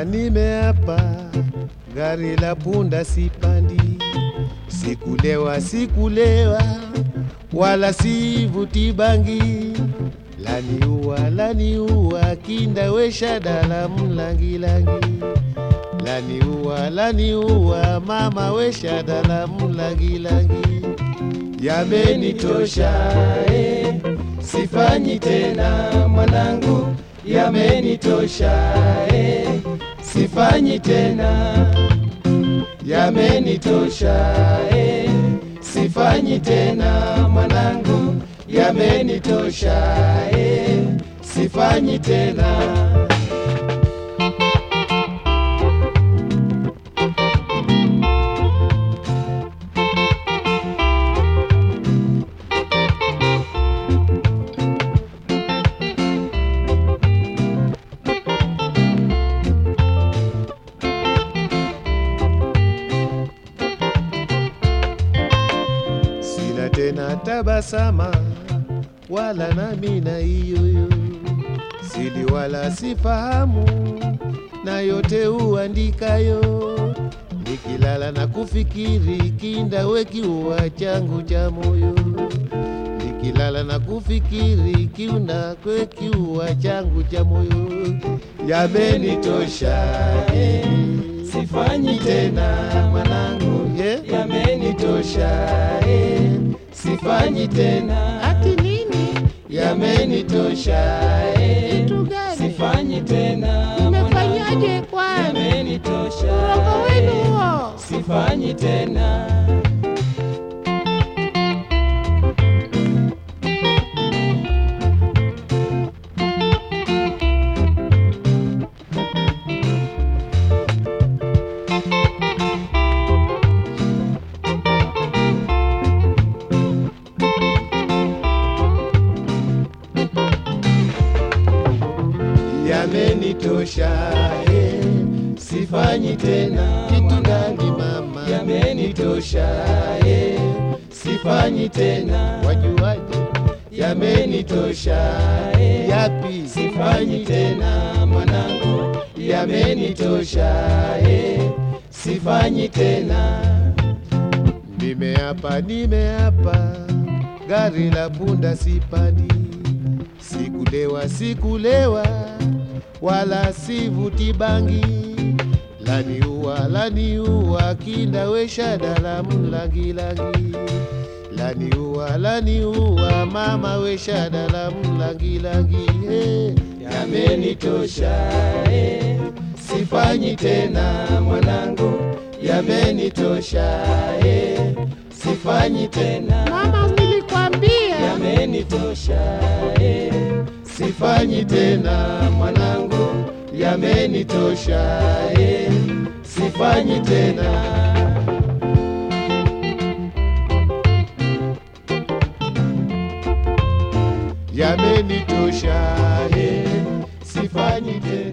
nimeapa, gari la punda sipandi, sikulewa sikulewa, wala sivuti bangi, laniua laniua, kinda wesha dala mlangilangi, laniua laniua, mama wesha dala mlangilangi, yamenitosha eh, sifanyi tena mwanangu, yamenitosha eh, sifanyi tena, yamenitosha eh, sifanyi tena mwanangu, yamenitosha eh, sifanyi tena. sina tena tabasama wala nami na iyoyo sili wala sifahamu na yote uandikayo nikilala na kufikiri kinda wekiua changu cha moyo nikilala na kufikiri kiuna kwekiua changu cha moyo yamenitosha eh, sifanyi tena mwanangu yeah. yamenitosha eh, sifanyi tena Ati nini? yamenitosha eh, Kitu gani? sifanyi tena Umefanyaje kwani? yamenitosha Urongo wenu eh, huo. sifanyi tena yamenitosha eh, sifanyi tena kitu gani mama yamenitosha eh, sifanyi tena wajuaje yamenitosha eh, yapi sifanyi tena mwanangu yamenitosha eh, sifanyi tena nimeapa nimeapa gari la punda sipandi sikulewa sikulewa wala sivuti bangi laniua laniua kinda wesha dala mlangilangi laniua laniua mama wesha dala mlangilangi hey. yamenitosha hey. sifanyi tena mwanangu yamenitosha hey. sifanyi tena Mama, nilikwambia yamenitosha eh, sifanyi tena mwanangu, yamenitosha eh, sifanyi tena. Yamenitosha eh, sifanyi tena.